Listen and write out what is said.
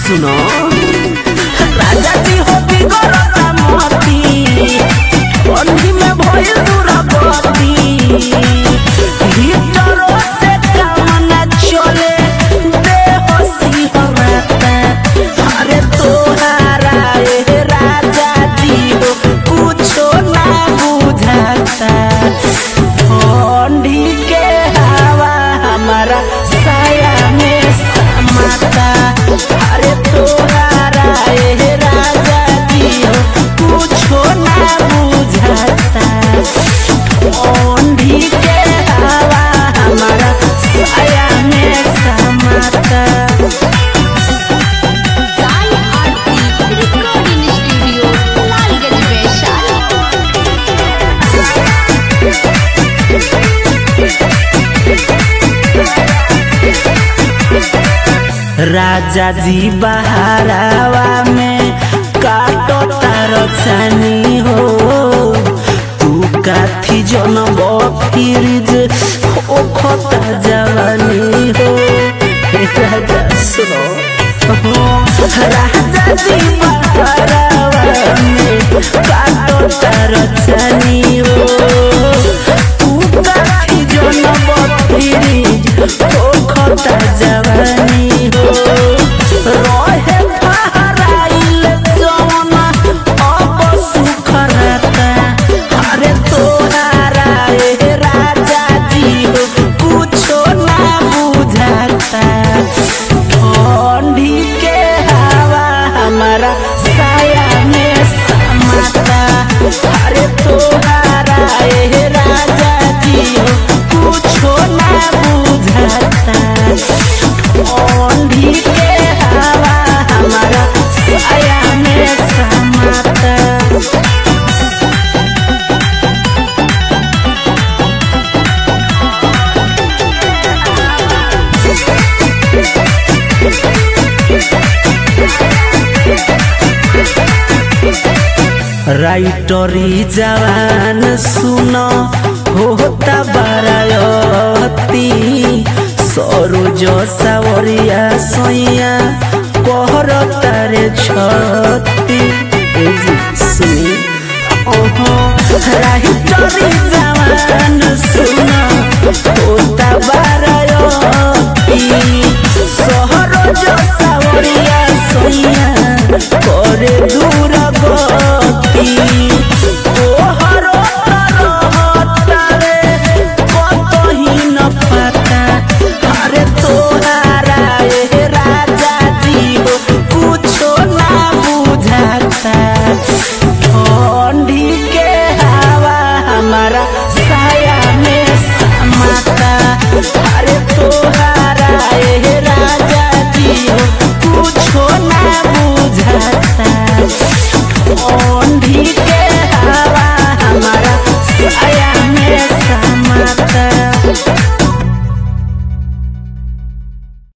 सुनो राजा जी हो बिगड़ता मोती ठंडी में भइल दुरागति हीटरो से काम न चले देह सिहरता अरे तोहारा ए राजा जी हो कुछो ना बुझाता ठंडी के हवा हमारा साया में समाता अरे तोहारा ए राजा जी हो कुछो ना बुझाता ठंडी के हवा हमारा साया में समाता साई आरती रिकॉर्डिंग स्टूडियो लालगंज वैशाली राजा जी बहारावा में काटो तार छानी हो तू काथी जनब फिरिज ओ खता जवानी हो हे राजा सुनो हो, राजा जी बहारावा में काटो तार छानी हो तू काथी जनब फिरिज ओ खता जवानी हो रहे बहराइल जवन अब सुख रहता अरे तोहारा ए राजा जी हो कुछो ना बुझाता ठंडी के हवा हमारा साया में समाता अरे तोहारा ए राजा जी हो कुछो ना बुझाता ठंडी के हवा हमारा साया में समाता राइटरी जवान सुन होता बारायती सरोज सावरिया सैया कहर तारे छती ए जी सुनी ओहो राइटरी जवान सुन होता